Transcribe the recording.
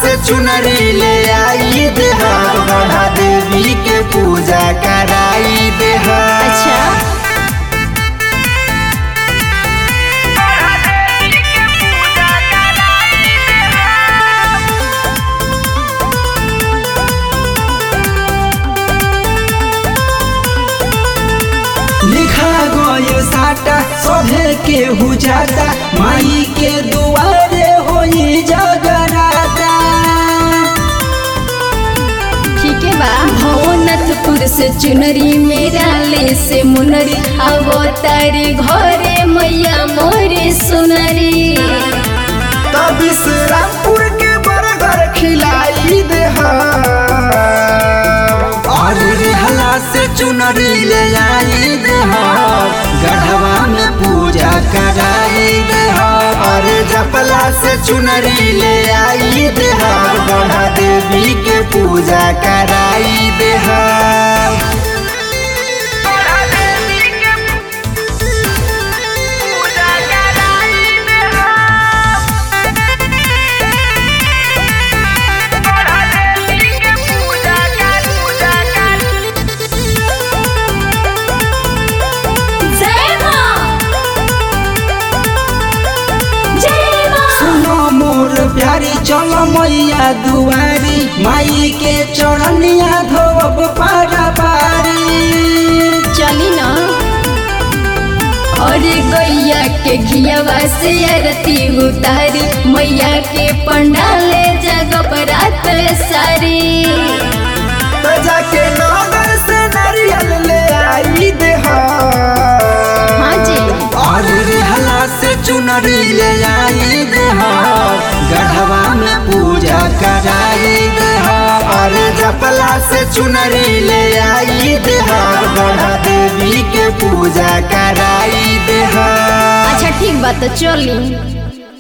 से चुनरी ले आई देह गढ़ा देवी के पूजा कराई देह अच्छा लिखा गयो साटा सभे के हुजाता माई के दुआरे होई जगराता ठीक है बा भवनाथपुर से चुनरी मेरा ले से मुनरी आवो तारी घरे मैया मोरे सुनरी तब रामपुर के बरगर खिलाई दे और रेहला से चुनरी ले आई दे गढ़वा में पूजा कराई दे और जपला से चुनरी ले आई दे गढ़ा देवी के पूजा कराई दे जय मां जय मां सुनो मोर प्यारी चलो मैया दुआरी माई के चरणिया धोब पारा पारी चली ना और गैया के घियावा से आरती उतारी मैया के पंडाले जगह रात सारी तो जाके नगर से नारियल ले आई दे हाँ जी और रेहला से चुनरी ले आई दे गढ़वा में पूजा कराई दे और जपला से चुनरी ले आई दे गढ़ा देवी के पूजा कराई दे अच्छा ठीक बात चली